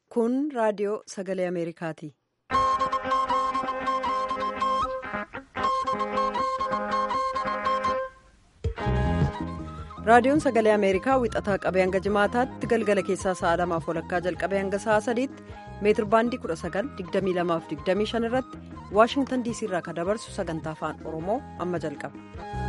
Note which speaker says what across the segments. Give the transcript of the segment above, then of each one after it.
Speaker 1: Kun raadiyoo sagalee Ameerikaati. Raadiyoon sagalee Ameerikaa wixataa qabee hanga jimaataatti galgala keessaa sa'a lamaaf walakkaa jalqabee hanga sa'a sadiitti meetir baandii 19,2225 irratti Waashingtan diisii irraa kan dabarsu sagantaa afaan Oromoo amma jalqaba.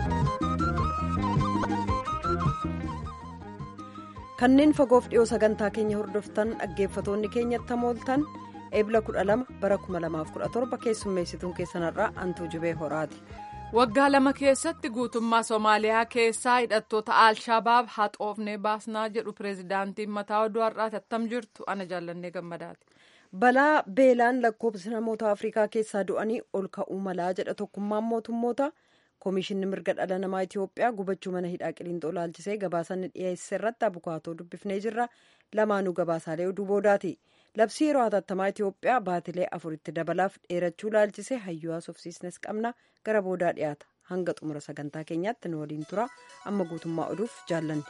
Speaker 1: Kanneen fagoof dhiyoo sagantaa keenya hordoftan dhaggeeffatoonni keenyatti hamooltan eebla 12 bara 2017 keessummeessituun keessanarraa Antuu Jibee Horaati.
Speaker 2: waggaa lama keessatti guutummaa soomaaliyaa keessaa hidhattoota alshabaab haxoofnee baasnaa jedhu pireezidaantiin mataa oduu har'aati attam jirtu ana jaallannee gammadaati.
Speaker 1: balaa beelaan lakkoofsi namoota afrikaa keessaa du'anii ol ka'uu malaa jedha tokkummaan mootummoota koomishinni mirga dhala namaa itiyoophiyaa gubachuu mana hidhaa qiliinxoo laalchisee gabaasanni dhiyeesse irratti abukaatoo dubbifnee jirra lamaanuu gabaasaalee oduu boodaati. labsii yeroo hatattamaa itiyoophiyaa baatilee afuritti dabalaaf dheerachuu laalchisee hayyuu haasofsiisnes qabna gara boodaa dhiyaata hanga xumura sagantaa keenyaatti nu waliin tura amma guutummaa oduuf jaallanne.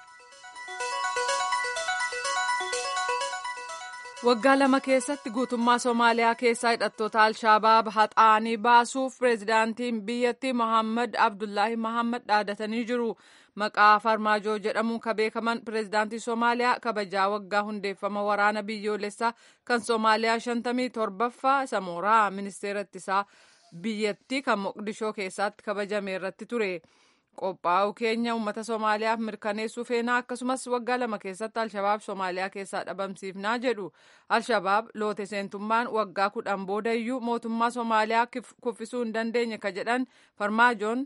Speaker 2: waggaa lama keessatti guutummaa soomaaliyaa keessaa hidhattoota alshabaab haxaanii baasuuf pireezidaantiin biyyattii mohaammed abdullaahi mohaammed dhaadatanii jiru. maqaa farmaajoo jedhamuun kan beekaman pireezidaantii soomaaliyaa kabajaa waggaa hundeeffama waraana biyyoolessaa kan soomaaliyaa shantamii torbaffaa isa mooraa ministeera ittisaa biyyattii kan moqdishoo keessatti kabajame irratti ture qophaa'uu keenya uummata soomaaliyaaf mirkaneessuu feenaa akkasumas waggaa lama keessatti alshabaab soomaaliyaa keessaa dhabamsiifnaa jedhu alshabaab loote seentummaan waggaa kudhan boodayyuu mootummaa soomaaliyaa kuffisuu hin dandeenye ka jedhan farmaajoon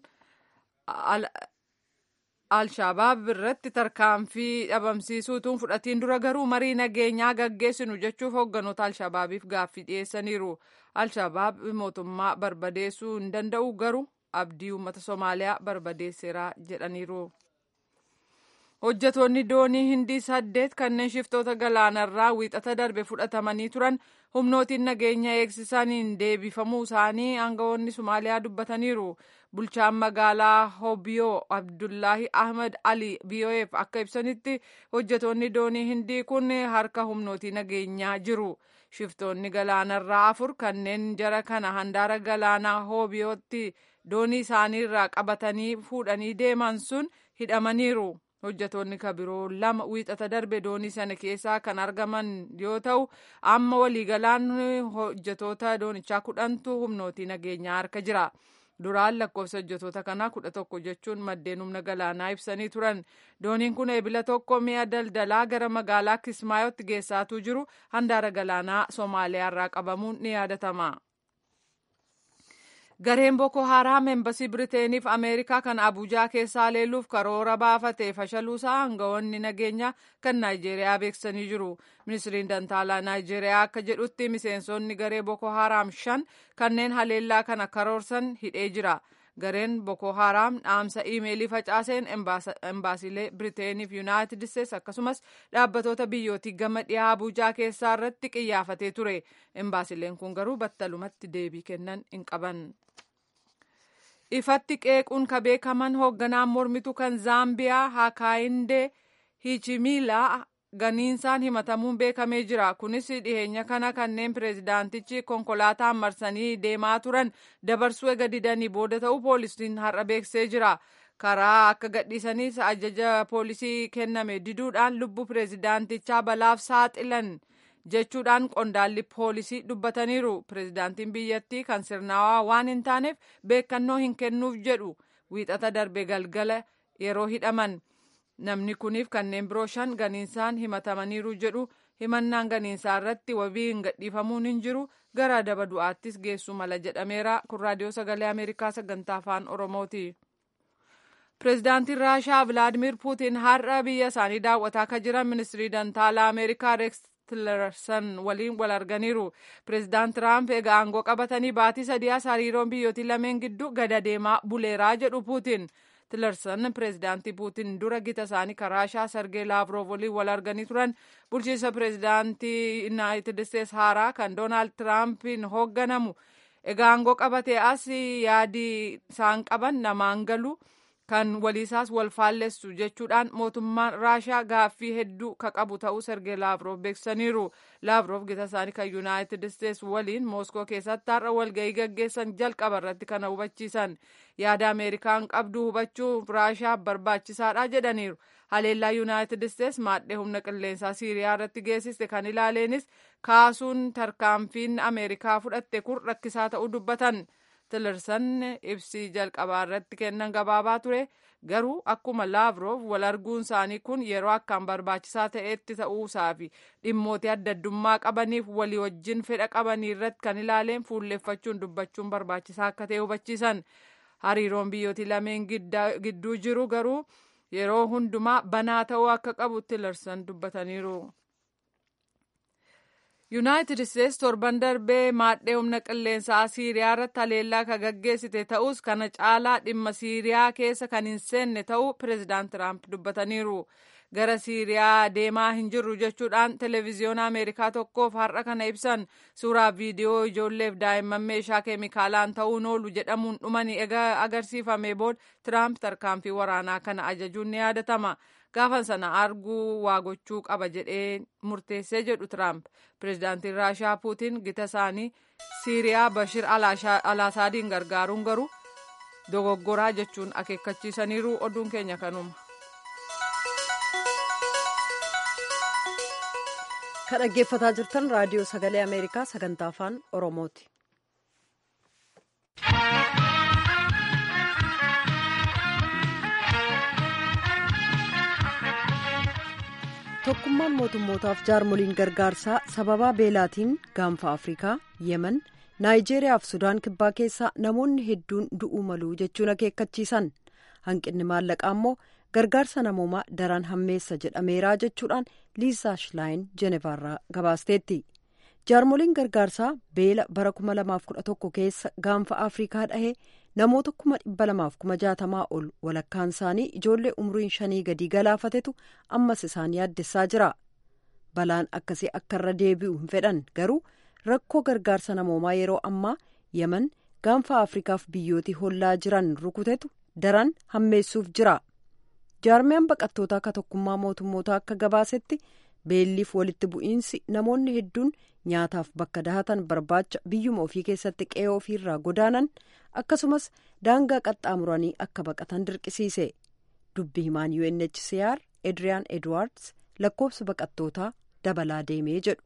Speaker 2: alshabaab irratti tarkaanfii dhabamsiisuutuun fudhatiin dura garuu marii nageenyaa gaggeessinu jechuuf hoogganoota alshabaabiif gaaffii dhiyeessaniiru alshabaab mootummaa barbadeessuu hin danda'u garuu abdii uummata soomaaliyaa barbadeesseera jedhaniiru. hojjetoonni doonii hindii saddeet kanneen shiftoota galaanarraa wiixata darbe fudhatamanii turan humnootiin nageenya eegsisaniin deebifamuu isaanii aangawoonni somaaliyaa dubbataniiru bulchaan magaalaa hobiyoo abdullaahi ahmed ali biyoo'eef akka ibsanitti hojjetoonni doonii hindii kun harka humnootii nageenyaa jiru shiftoonni galaanarraa afur kanneen jara kana handaara galaanaa hobiyootti doonii isaaniirraa qabatanii fuudhanii deeman sun hidhamaniiru. hojjetoonni kabiroo lama wiixata darbe doonii sana keessaa kan argaman yoo ta'u amma waliigalaan hojjetoota doonichaa kudhantu humnootii nageenyaa harka jira duraan lakkoofsa hojjetoota kanaa kudha tokko jechuun maddeen humna galaanaa ibsanii turan dooniin kun eebila tokko mi'a daldalaa gara magaalaa kismaayotti geessaatuu jiru handaara galaanaa soomaaliyaa irraa qabamuun ni yaadatama. gareen boko haraam embasii biriteenif ameerikaa kan abuujaa keessaa leelluuf karoora baafatee fashaluusaa aangawoonni nageenyaa kan naayijeeriyaa beeksisanii jiru ministiriin dantaalaa naayijeeriyaa akka jedhutti miseensonni garee boko haraam shan kanneen haleellaa kana karoorsan hidhee jira gareen boko haraam dhaamsa iimeelii facaaseen embaasiilee biriteenif yuunaayitid isteets akkasumas dhaabbatoota biyyootii gama dhiyaa abuujaa keessaa irratti qiyyaafatee ture embaasiileen kun garuu battalumatti deebii kennan hin qaban. ifatti qeequun ka beekaman hoogganaan mormitu kan zaambiyaa hakaayinde hichimilaa ganiinsaan himatamuun beekamee jira kunis dhiheenya kana kanneen pireezidaantichi konkolaataan marsanii deemaa turan dabarsuu ega didanii booda ta'uu poolisiin har'a beeksisee jira karaa akka gadhiisaniis ajaja poolisii kenname diduudhaan lubbuu pireezidaantichaa balaaf saaxilan jechuudhaan qondaalli poolisii dubbataniiru pireezidaantiin biyyattii kan sirnaawaa waan hin taaneef beekannoo hin kennuuf jedhu wiixata darbe galgala yeroo hidhaman namni kuniif kanneen biroo shan ganiinsaan himatamaniiru jedhu himannaan ganiinsaa irratti wabii hin gadhiifamuun hin jiru gara adaba du'aattis geessuu mala jedhameera kun raadiyoo sagalee ameerikaa sagantaa afaan oromooti. pireezidaantiin raashaa vilaadimir puutiin har'a biyya isaanii daawwataa kan jiran ministirii dantaalaa ameerikaa reeks tilersan waliin wal arganiiru pireezidaant tiraamp egaa aangoo qabatanii baatii sadiyaas hariiroon biyyootii lameen gidduu gada deemaa buleeraa jedhu puutiin tilersan pireezidaantii puutiin dura gita isaanii karaashaa sargee laavrov waliin wal arganii turan bulchiinsa pireezidaantii yuunaayitid isteets haaraa kan doonaald tiraampiin hoogganamu egaa aangoo qabatee as yaadii isaan qaban namaan galu kan waliisaas wal faallessu jechuudhaan mootummaan raashaa gaaffii hedduu ka qabu ta'uu sergee laavroof beeksisaniiru laavroof gita isaanii kan yuunaayitid isteets waliin mooskoo keessatti har'a walga'ii gaggeessan jalqaba irratti kana hubachiisan yaada ameerikaan qabdu hubachuuf raashaa barbaachisaadha jedhaniiru haleellaa yuunaayitid isteets maadhee humna qilleensaa siiriyaa irratti geessiste kan ilaaleenis kaasuun tarkaanfiin ameerikaa fudhatte kun rakkisaa ta'uu dubbatan. tilersan ibsii jalqabaa irratti kennan gabaabaa ture garuu akkuma laavroof wal arguun isaanii kun yeroo akkaan barbaachisaa ta'etti ta'uusaa fi dhimmoota adda addummaa qabaniif walii wajjin fedha qabanii irratti kan ilaaleen fuulleeffachuun dubbachuun barbaachisaa akka ta'e hubachiisan hariiroon biyyooti lameen gidduu jiru garuu yeroo hundumaa banaa ta'uu akka qabu tilersan dubbataniiru. yuunaayitid isteets torban darbee maadhee humna qilleensaa siiriyaa irratti haleellaa ka gaggeessite ta'us kana caalaa dhimma siiriyaa keessa kan hin seenne ta'uu pireezidaant tiraamp dubbataniiru gara siiriyaa deemaa hin jirru jechuudhaan televiziyoona ameerikaa tokkoof har'a kana ibsan suuraa viidiyoo ijoolleef daa'imman meeshaa keemikaalaan ta'uun oolu jedhamuun dhumanii egaa agarsiifame booda tiraamp tarkaanfii waraanaa kana ajajuun ni yaadatama. gaafan sana arguu waa gochuu qaba jedhee murteessee jedhu tiraamp pireezidaantiin raashaa puutiin gita isaanii siiriyaa bashir alaasaadiin gargaaruun garuu dogoggoraa jechuun akeekkachiisaniiru oduun keenya kanuma.
Speaker 1: ka dhaggeeffataa jirtan raadiyoo sagalee ameerikaa sagantaa afaan oromooti. tokkummaan mootummootaaf jaarmoliin gargaarsaa sababaa beelaatiin gaanfa afrikaa yemen naayijeeriyaa fi sudaan kibbaa keessaa namoonni hedduun du'uu maluu jechuun akeekkachiisan hanqinni maallaqaa immoo gargaarsa namoomaa daran hammeessa jedhameeraa jechuudhaan liisaa shilaayin jenevaarraa gabaasteetti jaarmoliin gargaarsaa beela bara 2011 keessa gaanfa afrikaa dhahee namoota kuma dhibba lamaaf kuma jaatamaa ol walakkaan isaanii ijoollee umriin shanii gadii galaafatetu ammas isaan yaaddessaa jira balaan akkasii akka irra deebi'u hin fedhan garuu rakkoo gargaarsa namoomaa yeroo ammaa yemen gaanfa afrikaaf biyyootii hollaa jiran rukutetu daran hammeessuuf jira jaarmiyaan baqattootaa akka tokkummaa mootummootaa akka gabaasetti beelliif walitti bu'iinsi namoonni hedduun nyaataaf bakka dahatan barbaacha biyyuma ofii keessatti qe'ee ofiirraa godaanan akkasumas daangaa qaxxaamuranii akka baqatan dirqisiise dubbi himaan UNHCR Edriyaan Edwards lakkoofsa baqattootaa dabalaa deemee jedhu.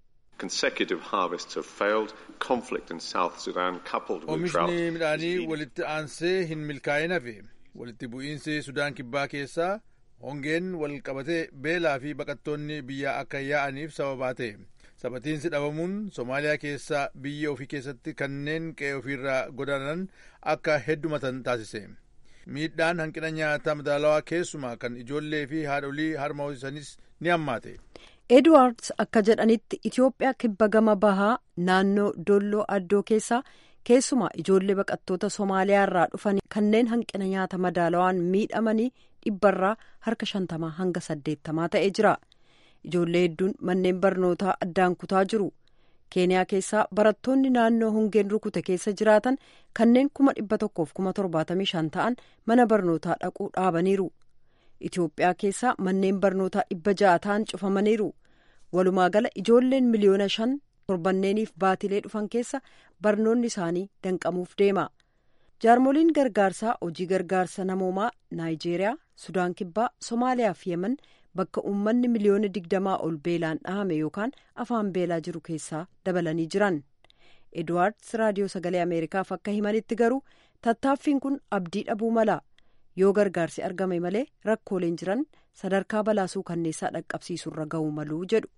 Speaker 3: Oomishni midhaanii walitti aansee hin milkaa'in hafe walitti bu'iinsi Sudaan kibbaa keessaa hongeen wal qabatee beelaa fi baqattoonni biyyaa akka yaa'aniif sababaa ta'e. sabatiinsi dhabamuun soomaaliyaa keessaa biyya ofii keessatti kanneen qe'ee ofiirraa godaanan akka heddumatan taasise miidhaan hanqina nyaataa madaalawaa keessumaa kan ijoollee fi haadholii harma hoosisanis ni hammaate.
Speaker 1: edwards akka jedhanitti itiyoophiyaa kibba gama bahaa naannoo dolloo addoo keessaa keessumaa ijoollee baqattoota soomaaliyaa irraa dhufan kanneen hanqina nyaata madaalawaan miidhamanii dhibbarraa harka shantamaa hanga saddeettamaa ta'ee jira. ijoollee hedduun manneen barnootaa addaan kutaa jiru keeniyaa keessaa barattoonni naannoo hongeen rukute keessa jiraatan kanneen kuma dhibba tokkoof kuma torbaatamii shan ta'an mana barnootaa dhaquu dhaabaniiru itiyoophiyaa keessaa manneen barnootaa dhibba ja'a ta'an cufamaniiru walumaa gala ijoolleen miliyoona shan torbanneeniif baatilee dhufan keessa barnoonni isaanii danqamuuf deema jaarmoliin gargaarsaa hojii gargaarsa namoomaa naayijeeriyaa sudaan kibbaa somaaliyaa fi yemen bakka uummanni miliyoona digdamaa ol beelaan dhahame yookaan afaan beelaa jiru keessaa dabalanii jiran edwards raadiyoo sagalee ameerikaaf akka himanitti garuu tattaaffiin kun abdii dhabuu mala yoo gargaarsi argame malee rakkooleen jiran sadarkaa balaasuu kanneessaa dhaqqabsiisurra ga'uu maluu jedhu.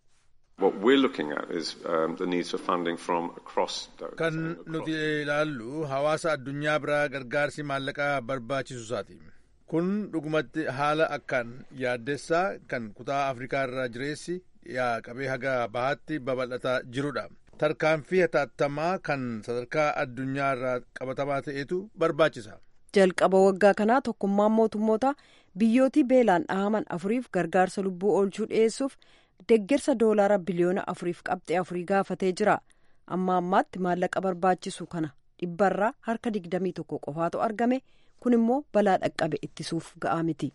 Speaker 3: kan nuti ilaallu hawaasa addunyaa biraa gargaarsi maallaqaa barbaachisu isaati. kun dhugumatti haala akkaan yaaddessaa kan kutaa afrikaa irraa jireessi dhiyaa qabee haga bahaatti babal'ataa jirudha tarkaanfii hataattamaa kan sadarkaa addunyaa irraa qabatamaa ta'etu barbaachisa.
Speaker 1: jalqaba waggaa kanaa tokkummaan mootummoota biyyootii beelaan dhahaman afuriif gargaarsa lubbuu oolchuu dhiyeessuuf deggersa doolaara biliyoona afuriif qabxee afurii gaafatee jira amma ammaatti maallaqa barbaachisu kana dhibbarraa harka digdamii tokko qofaatu argame kun immoo balaa dhaqqabe ittisuuf ga'aa miti.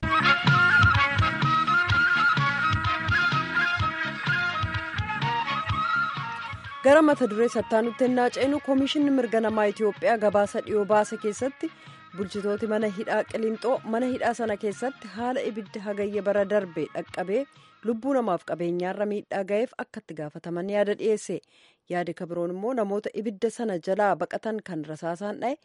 Speaker 1: gara mata duree sattaanutti ennaa ceenu koomishinni mirga namaa itiyoophiyaa gabaasa dhiyoo baase keessatti bulchitooti mana hidhaa qilinxoo mana hidhaa sana keessatti haala ibidda hagayya bara darbe dhaqqabee lubbuu namaaf qabeenyaarra miidhaa ga'eef akka itti gaafataman yaada dhiyeesse yaadi kabiroon immoo namoota ibidda sana jalaa baqatan kan rasaasaan dha'e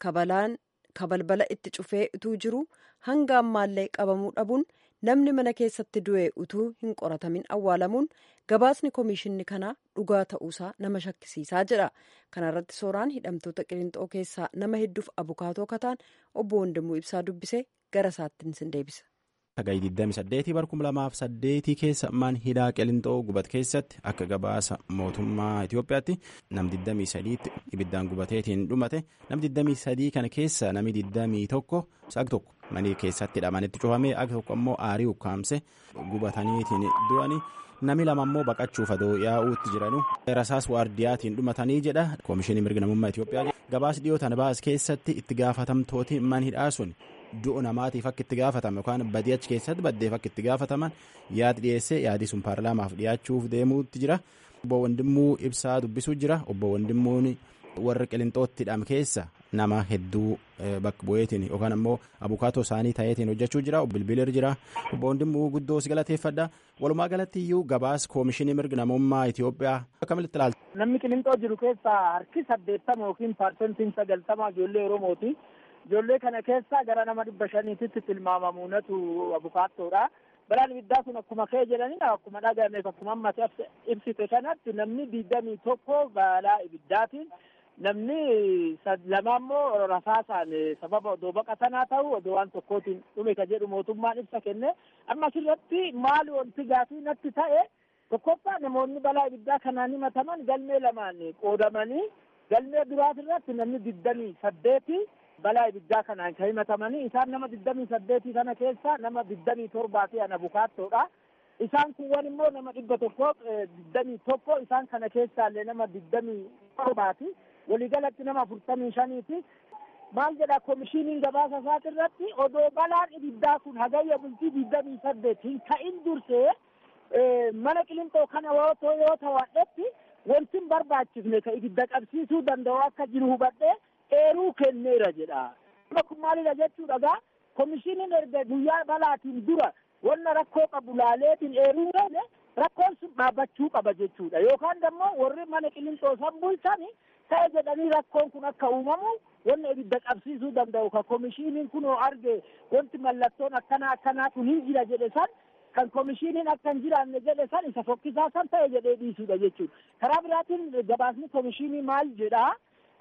Speaker 1: kabalbala itti cufee utuu jiru hanga ammaallee qabamuu dhabuun namni mana keessatti du'e utuu hin qoratamin awwaalamuun gabaasni koomishinni kanaa dhugaa ta'uusaa nama shakkisiisaa jedha kanarratti sooraan hidhamtoota qilinxoo keessaa nama hedduuf abukaatoo kataan obbo Wandimuu Ibsaa dubbise gara isaattiin sin deebisa.
Speaker 4: Sagayii 28 bar 2008 keessa man hidhaa qilinxoo gubat keessatti akka gabaasa mootummaa Itoophiyaatti nam 23tti ibiddaan gubateetiin dhumate nam 23 kana keessa nami 21 sag tokko manii keessatti hidhamanitti cufamee akka tokko ammoo aarii ukkaamse gubataniitiin du'anii nami lama ammoo baqachuuf adoo yaa'uutti jiranu rasaas waardiyaatiin dhumatanii jedha koomishinii mirga namummaa Itoophiyaa gabaas dhiyootan baas keessatti itti gaafatamtooti man hidhaa sun. du'u namaatiif akka itti gaafatame yookaan badii achi keessatti baddeef akka itti gaafataman yaad dhiyeessee yaadii sun paarlaamaaf dhiyaachuuf deemuutti jira obbo Wandimmuu ibsaa dubbisuu jira obbo Wandimmuun warra qilinxootti hidham keessa nama hedduu bakka bu'eetiin yookaan ammoo abukaatoo isaanii ta'eetiin hojjechuu jira bilbilir jira obbo Wandimmuu guddoo si galateeffadha walumaa galatti iyyuu gabaas koomishinii mirga namummaa Itoophiyaa akkamitti ilaalta.
Speaker 5: Namni qilinxoo jiru keessaa harki saddeettama yookiin paarsentiin sagaltama ijoollee Oromooti. Ijoollee kana keessa gara nama dhibba shaniititti tilmaamamuunatu abukaattoodha. Balaan ibiddaa kun akkuma kee jedhanii akkuma dhagahameef akkuma amma ibsite kanatti namni digdamii tokko balaa ibiddaatiin namni lama immoo rasaasaan sababa odoo baqatanaa ta'u odoo waan tokkootiin dhume ka jedhu mootummaan ibsa kenne amma asirratti maali wanti gaafii natti ta'e tokkoffaa namoonni balaa ibiddaa kanaan himataman galmee lamaan qoodamanii galmee duraatirratti namni digdamii saddeeti balaa ibiddaa kanaan kan himatamanii isaan nama digdamii saddeetii kana keessa nama digdamii torbaati an abukaattoodha. Isaan kuwwan immoo nama dhibba tokko digdamii tokko isaan kana keessaallee nama digdamii torbaati. Waliigalatti nama afurtamii shaniiti. Maal jedha koomishiniin gabaasa isaati irratti odoo balaan ibiddaa kun hagayya bultii digdamii saddeet hin ka'in dursee mana qilinxoo kana yoo ta'u wanti hin barbaachifne ka ibidda qabsiisuu danda'u akka jiru hubadhee eeruu kenneera jedha. Amma kun maalidha jechuudha gaa koomishiniin erga guyyaa balaatiin dura wanna rakkoo qabu laaleetiin eeruu gane rakkoon sun dhaabbachuu qaba jechuudha. Yookaan immoo warri mana qilinxoo san bulchani ta'e jedhanii rakkoon kun akka uumamu wanna ibidda qabsiisuu danda'u ka koomishiniin kunoo arge wanti mallattoon akkana akkanaa kun hin jira jedhe san kan koomishiniin akka hin jiraanne jedhe san isa fokkisaa san ta'e jedhee dhiisuudha jechuudha. Karaa biraatiin gabaasni koomishinii maal jedhaa?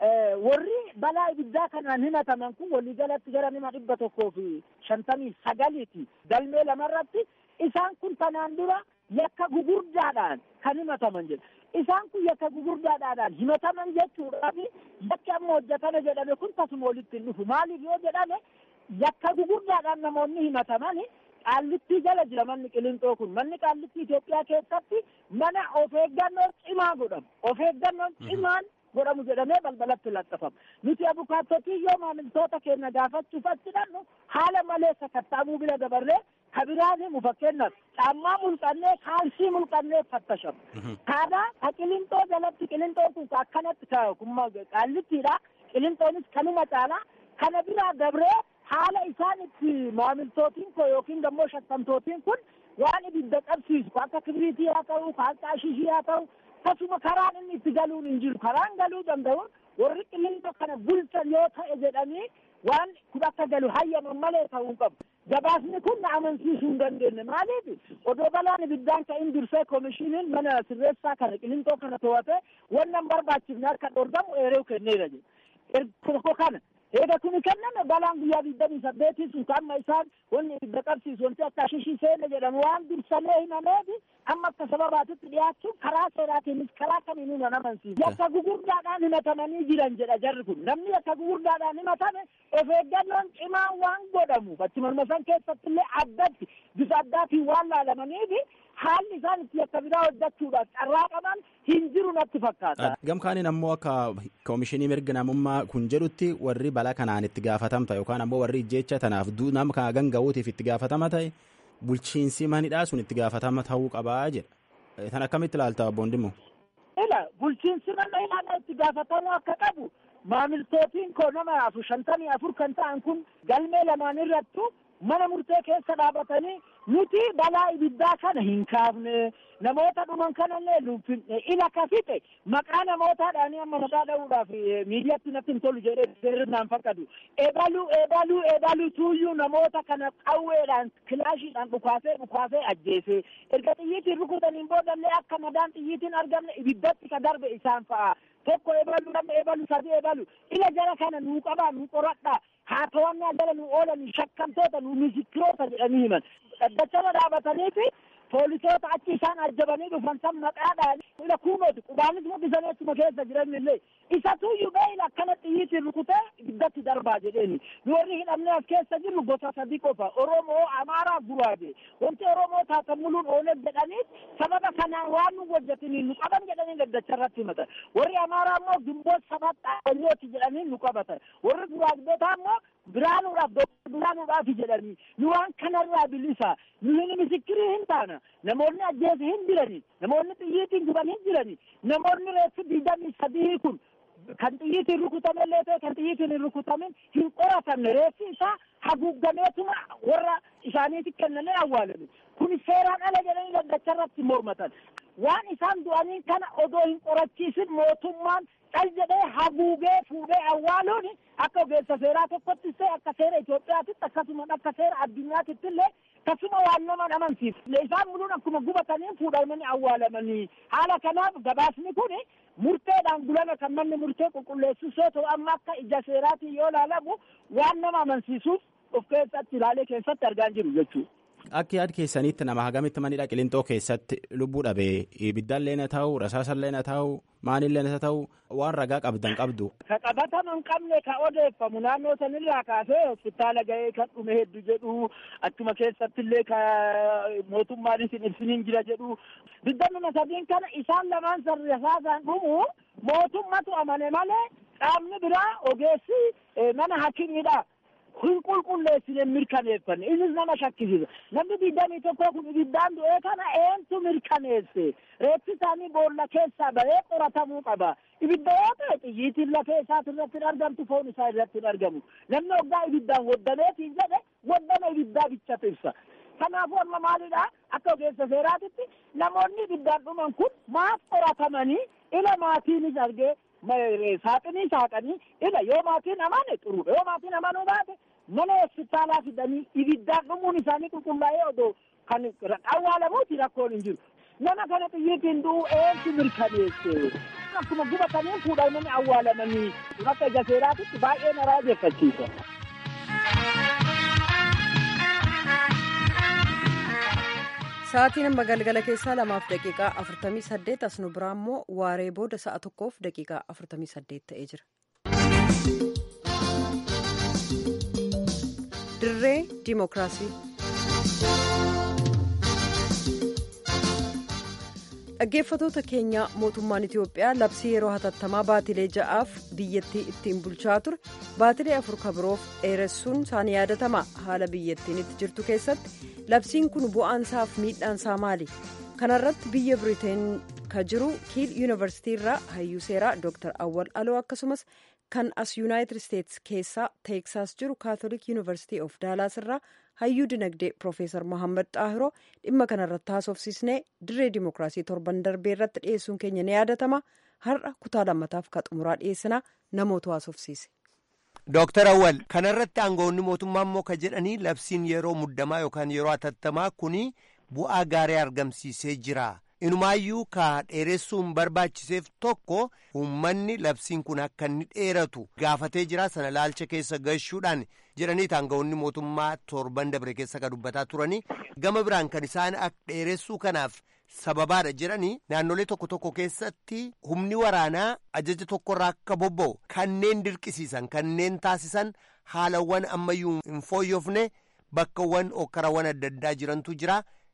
Speaker 5: warri balaa ibiddaa kanaan himataman kun waliigalatti gara nama dhibba tokkoo fi shantamii sagaliiti galmee lamarratti isaan kun tanaan dura yakka gugurdaadhaan kan himataman jedha isaan kun yakka gugurdaadhaan himataman jechuudhaaf yakki amma hojjetame jedhame kun tasuma walitti hin dhufu maaliif yoo jedhame yakka gugurdaadhaan namoonni himataman qaallittii jala jira manni qilinxoo kun manni qaallittii Itoophiyaa keessatti mana of eeggannoo cimaa godhamu of eeggannoon cimaan godhamu jedhamee balbalatti laxxafama. Nuti abukaattotii yoo maamiltoota keenya gaafachuuf achi dhannu haala malee sakattaamuu bira dabarree kabiraan himu fakkeenyaaf caammaa mulqannee kaalsii mulqannee fattashamu. Kaadhaa ka qilinxoo jalatti qilinxoon kun akkanatti kumma qaallittiidha. Qilinxoonis kanuma caalaa kana biraa dabree haala isaan itti maamiltootiin koo yookiin immoo shakkamtootiin kun waan ibidda qabsiisu akka kibriitii haa ta'u akka ashishii haa ta'u akkasuma karaan inni itti galuun hin jiru karaan galuu danda'u warri qilinxoo kana bulchan yoo ta'e jedhanii waan kun akka galu hayyaman malee ta'uu qabu. Gabaasni kun na amansiisuu hin dandeenye maaliif odoo balaan ibiddaan ka'in dursee koomishiniin mana sirreessaa kana qilinxoo kana to'ate wannan barbaachifne akka dhorgamu eeruu kenneera jedhe. Tokko kana eega kuni kenname balaan guyyaa digdamii saddeetii sun amma isaan wanni ibidda qabsiisu wanti akka ashishii seene jedhamu waan dursamee himameefi amma akka sababaatitti dhiyaachuun karaa seeraatiinis karaa kamiinuu nan amansiisu. Yakka gugurdaadhaan himatamanii jiran jedha jarri kun namni yakka gugurdaadhaan himatame of eeggannoon cimaan waan godhamu achi morma san keessatti illee addatti bifa addaatiin waan laalamaniifi haalli isaan itti akka biraa hojjechuudhaaf carraa qaban hin jiru natti fakkaata.
Speaker 4: Gamkaaniin ammoo akka koomishinii mirga namummaa kun jedhutti warri balaa kanaan itti gaafatamta yookaan ammoo warri ijjeecha tanaaf nama kana ganga'uutiif itti gaafatama ta'e bulchiinsi manidhaa sun itti gaafatama ta'uu qabaa jedha. Tan akkamitti ilaalta obboon Dimmoo?
Speaker 5: Ila bulchiinsi mana ilaala itti gaafatamuu akka qabu maamiltootiin koo nama afur shantamii afur kan ta'an kun galmee lamaan irrattu mana murtee keessa dhaabatanii nuti balaa ibiddaa kana hin kaafne namoota dhuman kanallee nufinne ila ka fixe maqaa namootaadhaanii amma maqaa dha'uudhaaf miidiyaatti natti hin tolu jedhee seerrinaan fakkatu ebaluu ebaluu ebaluu tuuyyuu namoota kana qawweedhaan kilaashiidhaan dhukaasee dhukaasee ajjeese erga xiyyiitiin rukutaniin boodallee akka madaan xiyyiitiin argamne ibiddatti ka darbe isaan fa'a tokko ebalu lama ebalu sadi ebalu ila jara kana nuu qabaa nuu qoradhaa haa to'annaa jala nu oolanii shakkamtoota nu misikiroota jedhanii himan dhaddachama dhaabataniifi poolisoota achi isaan ajjabanii dhufan san maqaadhaan ila kuumooti qubaanis mul'isanii achuma keessa jiran illee isatuyyuu beeyla akkana xiyyiitiin rukutee ibiddatti darbaa jedheeni nu warri hidhamnee as keessa jirru gosa sadi qofa oromoo amaaraa guraage wanti oromoo taatamuluun ooneef jedhaniif sababa kanaan waan nu hojjetanii nu qaban jedhanii gaddacha irratti himatan warri amaaraa immoo gimboot sabaxaa olyooti jedhanii nu qabatan warri guraagdotaa immoo biraanuudhaaf biraanuudhaaf jedhanii nu waan kanarraa bilisa nu hin misikirii hin taana namoonni ajjeese hin jirani namoonni xiyyiitiin guban hin jirani namoonni reeffi digdamii sadii kun kan xiyyiitiin rukutamellee ta'e kan xiyyiitiin hin rukutamin hin qoratamne reeffi isaa haguuggameetuma warra isaaniitti kennamee awwaalame kun seeraan ala jedhanii gaddacha irratti mormatan waan isaan du'anii kana odoo hin qorachiisin mootummaan cal jedhee haguugee fuudhee awwaaluun akka ogeessa seeraa tokkottis ta'e akka seera Itoophiyaatitti akkasuma akka seera addunyaatitti illee akkasuma waan nama amansiisu isaan muluun akkuma gubatanii fuudhamanii awwaalamanii haala kanaaf gabaasni kun murteedhaan bulame kan manni murtee qulqulleessus yoo ta'u amma akka ija seeraatiin yoo ilaalamu waan nama amansiisuuf of keessatti ilaalee keessatti argaa jiru jechuudha.
Speaker 4: Akka yaad keessanitti nama hagamitti manidha qilintoo keessatti lubbuu dhabee ibiddaallee na ta'u rasaasallee na ta'u maanillee na ta'u waan ragaa qabdan qabdu.
Speaker 5: Ka qabatama hin qabne ka odeeffamu naannoo sanirraa kaasee hospitaala ga'ee kan dhume hedduu jedhu achuma keessatti illee ka mootummaanis hin ibsiniin jira jedhu digdamii sadiin kana isaan lamaan san rasaasaan dhumu mootummatu amane malee qaamni biraa ogeessi mana hakimiidha. hin qulqulleessine mirkaneeffanne isis nama shakkisiisa namni digdamii tokko kun ibiddaan du'ee kana eentu mirkaneesse reeffi isaanii boolla keessaa bahee qoratamuu qaba ibidda yoo ta'e xiyyiitiin lafee isaati irratti hin argamtu foon isaa irratti hin argamu namni waggaa ibiddaan woddameetiin jedhe waddama ibiddaa bichatu ibsa kanaafuu amma maalidha akka ogeessa seeraatitti namoonni ibiddaan dhuman kun maaf qoratamanii ila maatiinis argee saaxinii saaqanii ila yoo maatiin amane xuruudha yoo maatiin amanuu baate mana hospitaalaa fidanii ibiddaan dhumuun isaanii qulqullaa'ee odoo kan awwaalamuuti rakkoon hin jiru nama kana xiyyiitiin du'u eentu mirkaneesse akkuma gubatanii fuudhamanii awwaalamanii akka ija seeraatitti baay'ee na raajeffachiisa.
Speaker 1: Sa'aatiin amma galgala keessaa lamaaf daqiiqaa afurtamii saddeet as nu biraa immoo waaree booda sa'a tokkoof daqiiqaa afurtamii saddeet ta'ee jira. Dirree Dimookiraasii. Dhaggeeffatoota keenya mootummaan Itiyoophiyaa labsii yeroo hatattamaa baatilee ja'aaf biyyattii ittiin bulchaa ture baatilee afur kabiroof dheeressuun isaanii yaadatama haala biyyattiin itti jirtu keessatti labsiin kun bu'aansaaf miidhaansaa maali kanarratti biyya biriteen ka jiru kiil yuunivarsiitii irraa hayyuu seeraa dooktar awwal aloo akkasumas kan as yuunaayitid isteetsi keessaa teeksaas jiru kaatolik yuunivarsiitii of daalaas irraa hayyuu dinagdee piroofeesar mohaammed xaahiroo dhimma kanarratti haasofsiisnee dirree dimookiraasii torban darbee irratti dhiyeessuun keenya ni yaadatama har'a kutaa lammataaf ka xumuraa dhiyeessinaa namoota haasofsiise.
Speaker 6: Dooktar Awwal kanarratti aangawoonni mootummaa immoo ka jedhanii labsiin yeroo muddamaa yookaan yeroo hatattamaa kuni bu'aa gaarii argamsiisee jira. Inumaayyuu ka dheeressuun barbaachiseef tokko uummanni labsiin kun akka inni dheeratu gaafatee jira sana laalcha keessa gashuudhaan jedhanii aangawoonni mootummaa torban dabre keessa ka dubbataa turanii gama biraan kan isaan akka dheeressuu kanaaf sababaadha jedhanii naannolee tokko tokko keessatti humni waraanaa ajaja tokkorraa akka bobba'u kanneen dirqisiisan kanneen taasisan haalawwan ammayyuu hin fooyyofne bakkawwan okkarawwan adda addaa jirantu jira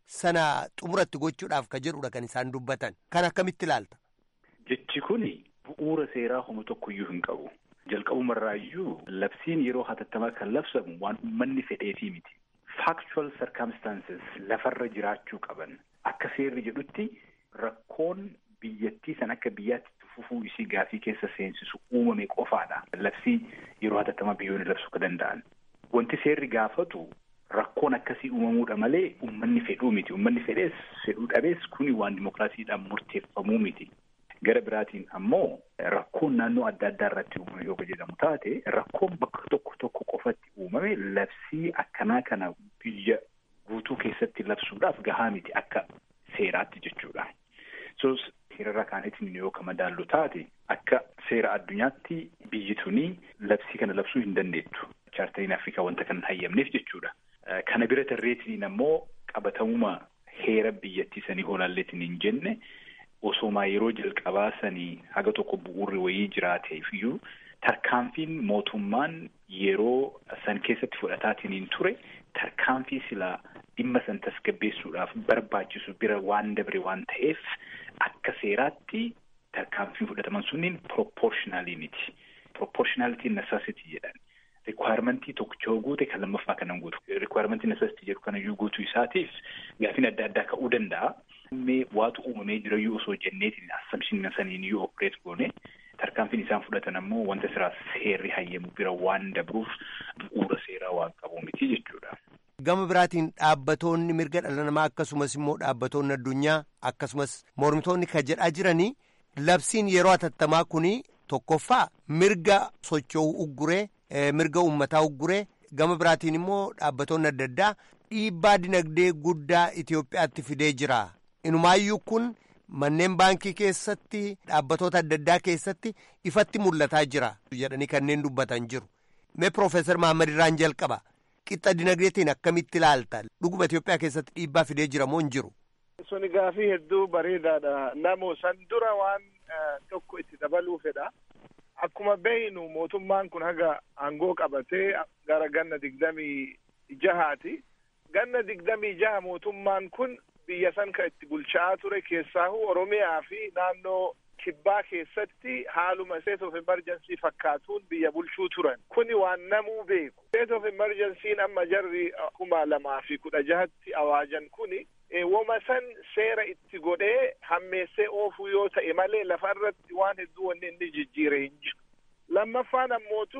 Speaker 6: sana xumuratti gochuudhaaf ka jedhudha kan isaan dubbatan kan akkamitti ilaalta.
Speaker 7: Jechi kuni bu'uura seeraa homa tokkoyyuu hin qabu. Jalqabumarraayyuu labsiin yeroo hatattamaa kan labsamu waan uummanni fedheefii miti. Factual circumstances lafarra jiraachuu qaban. Akka seerri jedhutti rakkoon biyyattii san akka biyyaatti fufuu isii gaafii keessa seensisu uumame qofaadha. Labsii yeroo hatattamaa biyyoonni labsuu ka danda'an. Wanti seerri gaafatu rakkoon akkasii uumamuudha malee uummanni fedhuu miti. Uummanni fedhees fedhuu dhabees kuni waan dimokiraasiidhaan murteeffamuu miti. Gara biraatiin ammoo rakkoon naannoo adda addaa irratti uumame yoo jedhamu taate rakkoon bakka tokko tokko qofatti uumame labsii akkanaa kana biyya guutuu keessatti labsuudhaaf gahaa miti akka seeraatti jechuudha. So seerarra kaanetiin yoo ka madaallu taate akka seera addunyaatti biyyi tuni labsii kana labsuu hin dandeettu. Chaartariin Afrikaa wanta kan hayyamneef jechuudha. Kana bira tarreetiin ammoo qabatamuma heera biyyattii sanii olaalleetiin hin jenne osoomaa yeroo jalqabaa sanii haga tokko bu'uurri wayii jiraateef iyyuu tarkaanfiin mootummaan yeroo san keessatti fudhataatiin ture tarkaanfii silaa dhimma san tasgabbeessuudhaaf barbaachisu bira waan dabre waan ta'eef akka seeraatti tarkaanfiin fudhataman sunniin proportionaalii miti. Proportionalitiin necessity jedhan. Rikwaayirmentii tokko guute kan lammaffaa kanan guutu. Rikwaayirmentii necessity jedhu kanayyuu guutuu isaatiif gaafiin adda addaa ka'uu danda'a. Mee waatu uumamee jirayyuu osoo jenneetiin assamshin saniin iyyuu opereet goone tarkaanfiin isaan fudhatan ammoo wanta siraa seerri hayyamu bira waan dabruuf bu'uura seeraa waan qabu miti jechuudha.
Speaker 6: Gama biraatiin dhaabbatoonni mirga dhala namaa akkasumas immoo dhaabbatoonni addunyaa akkasumas mormitoonni kan jedhaa jiranii labsiin yeroo hatattamaa kuni tokkoffaa mirga socho'uu ugguree mirga uummataa ugguree gama biraatiin immoo dhaabbatoonni adda addaa dhiibbaa dinagdee guddaa Itoophiyaatti fidee jira. Inumaayyuu kun manneen baankii keessatti dhaabbatoota adda addaa keessatti ifatti mul'ataa jira jedhanii kanneen dubbatan jiru. Mee Piroofeesar Mahammad irraan jalqaba. Qixxa dinagdeetiin akkamitti ilaalta? Dhuguma Itoophiyaa keessatti dhiibbaa fidee jira moo hin jiru?
Speaker 8: Suni gaafii hedduu bareedaadha. Namoo san dura waan tokko itti dabaluu fedha. Akkuma beeynu mootummaan kun haga aangoo qabatee gara ganna digdamii jahaati. Ganna digdamii jaha mootummaan kun biyya san kan itti bulchaa ture keessaahu Oromiyaa fi naannoo kibbaa keessatti haaluma state of emergency fakkaatuun biyya bulchuu turan. Kuni waan namuu beeku. State of emergency'n amma jarri kuma lamaa fi kudha jahatti awaajan kuni woma san seera itti godhee hammeessee oofuu yoo ta'e malee lafa irratti waan hedduu wanni inni jijjiire hin jiru. lammaffaan ammootu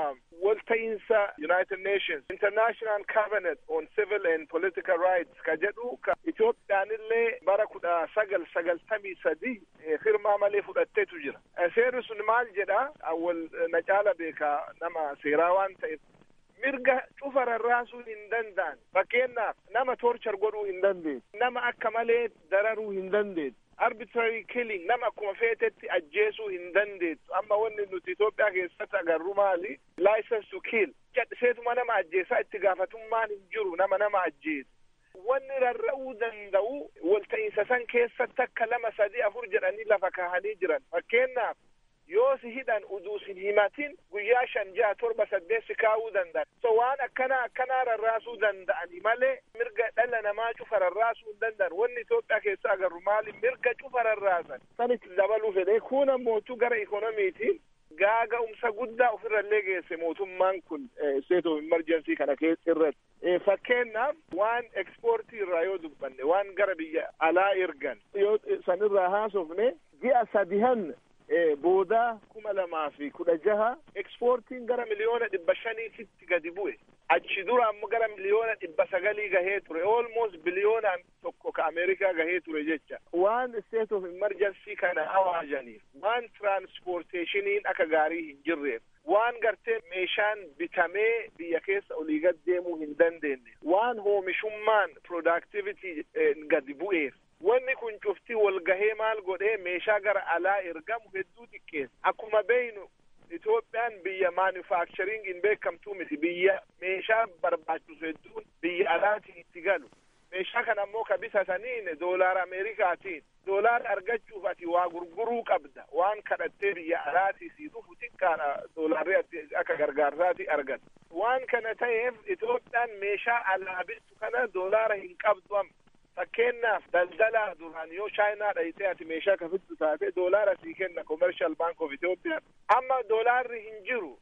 Speaker 8: walta'iinsa United Nations International Covenant on Civil and Political Rights ka jedhu ka Itoophiyaanillee bara kudha sagal sagaltamii sadi firmaa malee fudhatteetu jira. Seerri sun maal jedha awwal na caala beeka nama seeraa waan ta'eef mirga cufa rarraasuu hin danda'an fakkeenyaaf nama torchar godhuu hin dandeessu nama akka malee dararuu hin dandeessu arbitrary killing nama akkuma feetetti ajjeesuu hin dandeessu amma wanni nuti Itoophiyaa keessatti agarru maali license to kill cadhiseetuma nama ajjeesaa itti gaafatummaan hin jiru nama nama ajjeesu wanni rarra'uu danda'u walta'iinsa san keessatti akka lama sadii afur jedhanii lafa kaahanii jiran fakkeenyaaf yoo si hidhan uduu sin himatin guyyaa shan jaha torba saddeet si kaa'uu danda'an so waan akkanaa akkanaa rarraasuu danda'ani malee mirga dhala namaa cufa rarraasuu hin danda'an wanni Itoophiyaa keessa agarru maali mirga cufa rarraasan sanitti dabaluu fedhe kun ammootu gara ikonomiitiin gaaga'umsa guddaa ofirrallee geesse mootummaan kun state of emergency kana keessa irratti fakkeenyaaf waan ekspoortii irraa yoo dubbanne waan gara biyya alaa ergan yoo sanirraa haasofne ji'a sadihan boodaa kuma lamaa fi kudha jaha ekspoortiin gara miliyoona dhibba shaniititti gadi bu'e achi dura ammoo gara miliyoona dhibba sagalii gahee ture almost biliyoonaan tokko ka ameerikaa gahee ture jecha waan state of emergency kana awaajaniif waan transporteeshiniin akka gaarii hin jirreef waan gartee meeshaan bitamee biyya keessa olii gad deemuu hin dandeenye waan hoomishummaan productivity gadi bu'eef wanni kun cuftii wal gahee maal godhee meeshaa gara alaa ergamu hedduu xiqqeessa akkuma beeynu Itoophiyaan biyya manufacturing hin beekamtuu miti biyya meeshaa barbaachisu hedduun biyya alaatiin itti galu meeshaa kana ammoo ka bitataniin doolaara ameerikaatiin doolaara argachuuf ati waa gurguruu qabda waan kadhattee biyya alaatii sii dhufu xiqqaadha doolaarri akka gargaarsaati argata waan kana ta'eef Itoophiyaan meeshaa alaa bittu kana doolaara hin qabdu amma fakkeenyaaf daldalaa duraan yoo chaayinaa dhayitee ati meeshaa kafittu taate doolaara sii kenna commercial bank of Ethiopiyaa amma doolaarri hin jiru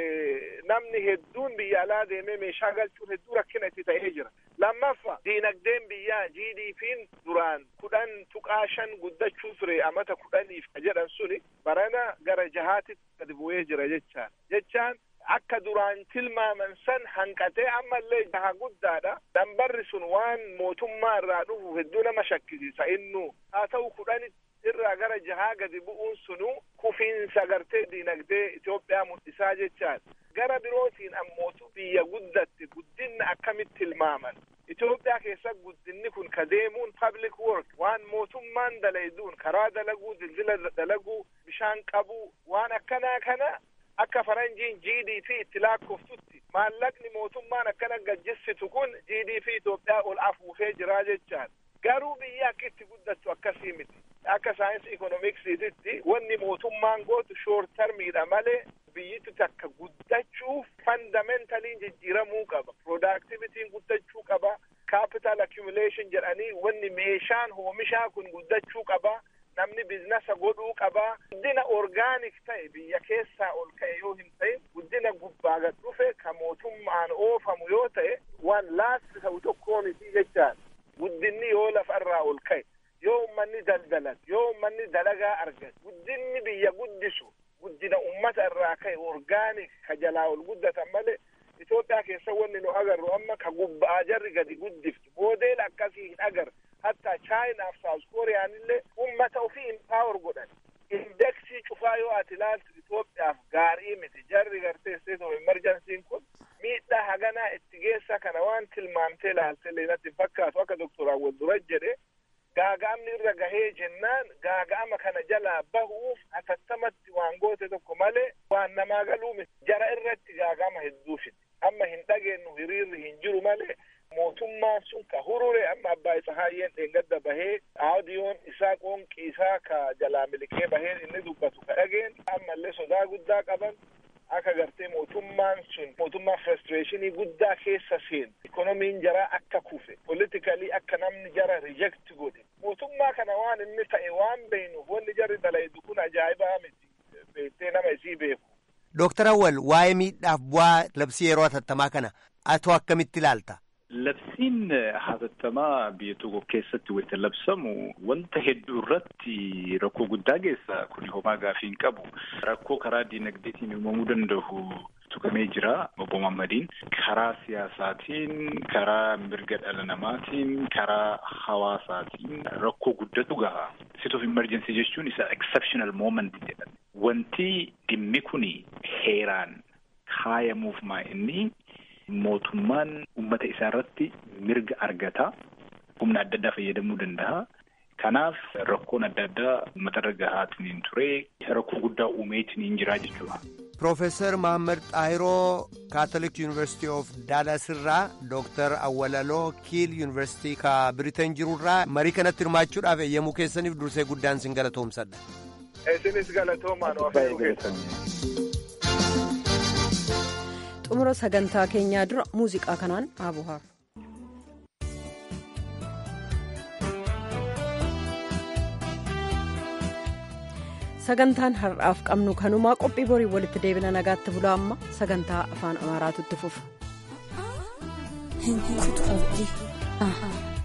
Speaker 8: namni hedduun biyya alaa deemee meeshaa galchuun hedduu rakkina itti ta'ee jira lammaffa diinagdeen biyyaa GDP'n duraan kudhan tuqaa shan guddachuu ture amata kudhaniif jedhan suni barana gara jahaatitti gadi bu'ee jira jechaan jechaan akka duraan tilmaaman san hanqatee ammallee jaha guddaadha dambarri sun waan mootummaa irraa dhufu hedduu nama shakkisiisa innu haa ta'u kudhani irraa gara jahaa gadi bu'uun sunu kufiinsa gartee diinagdee Itoophiyaa mul'isaa jechaan gara birootiin ammootu biyya guddatte guddinna akkamitti tilmaaman Itoophiyaa keessa guddinni kun ka deemuun public work waan mootummaan dalayduun karaa dalaguu dildila dalaguu bishaan qabuu waan akkanaa kana akka faranjiin GDP itti lakkooftutti maallaqni mootummaan akkana gajjisitu kun GDP Itoophiyaa ol afuufee jira jechaan garuu biyya akka itti guddattu akkasii miti akka saayinsii ikoonoomiksiititti wanni mootummaan gootu shoort termiidha malee biyyittu takka guddachuuf fandamentaliin jijjiiramuu qaba productivitiin guddachuu qaba capital accumulation jedhanii wanni meeshaan oomishaa kun guddachuu qaba namni bizinasa godhuu qaba guddina orgaanik ta'e biyya keessaa ol ka'e yoo hin ta'in guddina gubbaa gad dhufe ka mootummaan oofamu yoo ta'e waan laasti ta'u tokkoo miti jechaan guddinni yoo lafarraa ol ka'e yoo ummanni daldalan yoo ummanni dalagaa argan guddinni biyya guddisu guddina ummata irraa ka'e orgaanik ka jalaa ol guddatan malee Itoophiyaa keessa wanni nu agarru amma ka gubbaa jarri gadi guddiftu moodeel akkasii hin agarre hatta chaayinaaf saawus kooriyaan illee ummata ofii impaawar godhan indeksii cufaa yoo ati ilaaltu Itoophiyaaf gaarii miti jarri gartee state of emergency'n kun miidhaa haganaa itti geessa kana waan tilmaamtee ilaalte natti fakkaatu akka doktor Awwal dura jedhe gaaga'amni irra gahee jennaan gaaga'ama kana jalaa bahuuf atattamatti waan goote tokko malee waan namaa galuu miti jara irratti gaaga'ama hedduu fide amma hin dhageenyu hiriirri hin jiru malee mootummaan sun ka hurure amma abbaa isa haayyeen dheengadda bahee aadiyoon isaa qoonqii isaa ka jalaa milikee bahee inni dubbatu ka dhageen ammallee sodaa guddaa qaban akka gartee mootummaan sun mootummaa frustrationii guddaa keessa seen ikonomiin jaraa akka kufe politikalii akka namni jara reject godhe mootummaa kana waan inni ta'e waan beeynuuf wanni jarri dalaydu kun ajaa'ibaa miti beektee nama isii beeku.
Speaker 6: Dooktar Awwal waa'ee miidhaaf bu'aa labsii yeroo hatattamaa kana atoo akkamitti ilaalta?
Speaker 7: Labsiin hatattamaa biyya tokko keessatti wayita labsamu wanta hedduu irratti rakkoo guddaa geessa kuni homaa gaafii hin qabu. Rakkoo karaa diinagdeetiin uumamuu danda'u tuqamee jira obbo Muhammadiin. Karaa siyaasaatiin, karaa mirga dhala namaatiin, karaa hawaasaatiin rakkoo guddatu gaha. State of emergency jechuun isa exceptional moment jedhame. Wanti dhimmi kuni heeraan kaayamuuf maa inni mootummaan ummata isaa irratti mirga argata humna adda addaa fayyadamuu danda'a. Kanaaf rakkoon adda addaa uummata gahaatiin ture rakkoo guddaa uumeetiin jira jechuudha.
Speaker 6: Profeesar Mahammad Xaahiroo Kaatolik Yuunivarsiitii of Daalas irraa Dooktar Awwalaloo Kiil Yuunivarsiitii ka Biriteen jirurraa marii kanatti hirmaachuudhaaf eeyyamuu keessaniif dursee guddaan sin galatoomsadha.
Speaker 8: Isinis galatoomaan oofee keessan.
Speaker 1: xumura sagantaa keenyaa dura muuziqaa kanaan haabuhaaf. sagantaan har'aaf qabnu kanumaa qophii borii walitti deebina nagaatti bulaa amma sagantaa afaan amaaraatu itti fufa.